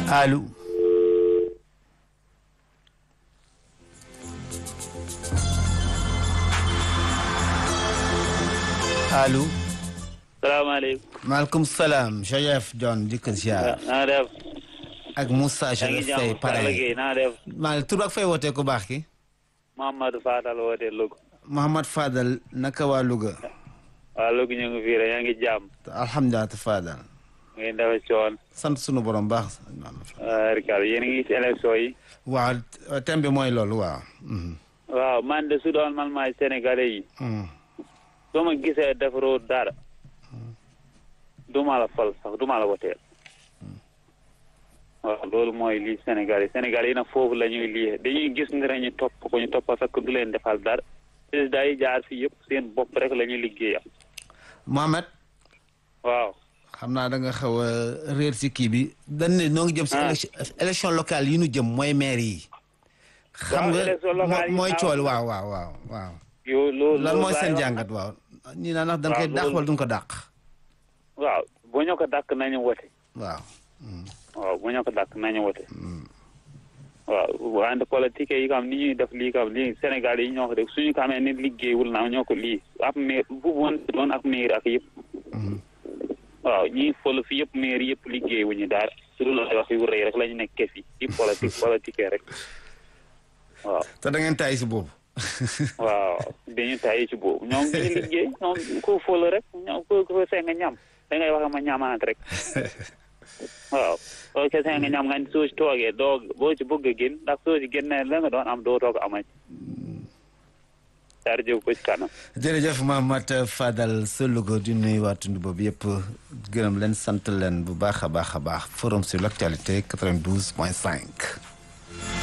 allo allo salaamaaleykum. maaleykum salaam Chérif John di ko ziar na nga def. ak Moussa yaa ngi Chérif Faye jàmm Sall pare Gueye na nga def. maa tur ak fay wootee ku baax ki Mamadou Fadal woote Louga. Mouhamad Fadal naka waa Louga waa Louga ñu ngi fii rek yaa ngi jàmm. alhamdulilah te Fadal ngeen dafa coon. sant sunu borom baax Rikal yéen a ngi ci élection yi. waaw thème bi mooy loolu waaw mhm. waaw man de su doon man maay sénégalais yi. Mhm. soo ma gisee defaroo dara. du ma la fal sax du ma la woteel. waaw loolu mooy lii Sénégal yi Sénégal yi nag foofu la ñuy lii dañuy gis ni rek ñu topp ko ñu topp fekk du leen defal dara président yi jaar fii yëpp seen bopp rek la ñuy liggéeyam. Mohamed waaw. xam naa da nga xaw a réer si kii bi dañ ne noo ngi jëm si Ah. élection élection locale yi nu jëm mooy maire yi xam Waaw, nga élection locale yi mooy waaw. cool waaw waaw waaw waaw yow loolu lan mooy loolu seen laay wax jàngat waaw ñii naa ndax dañ koy Waaw, dàq loolu- wala duñ ko dàq waaw bu ñu ko dàkk nañu wote waaw waaw bu ñu ko dàkk nañu wote waaw wante politique yi kam ni ñuy def lii kam lii Sénégal yi ñoo ko def suñu xamee ni liggéeyul na ñoo ko lii ab maire bu woon doon ak maire ak yëpp waaw ñii fol fi yëpp maire yëpp liggéeyuñu dara su dul ay wax yu rëy rek la ñu nekkee fi di politique politique rek waaw te da ngeen taay si boobu waaw dañu tayi ci boobu ñoom ñu liggéey ñoom ku fol rek ñoom ku ku fee nga ñam da ngay wax ma ñamaat rek waaw soo kese nga ñam nga soo ci toogee doo boo ci bëgg a génn ndax soo ci génnee la nga doon am doo toog amati dara jóg ko ci kanam jërëjëf Mohamed Fadal sa Louga di nuyu waa tund boobu yëpp gërëm leen sant leen bu baax a baax a baax forum sur l' actualité 92 point 5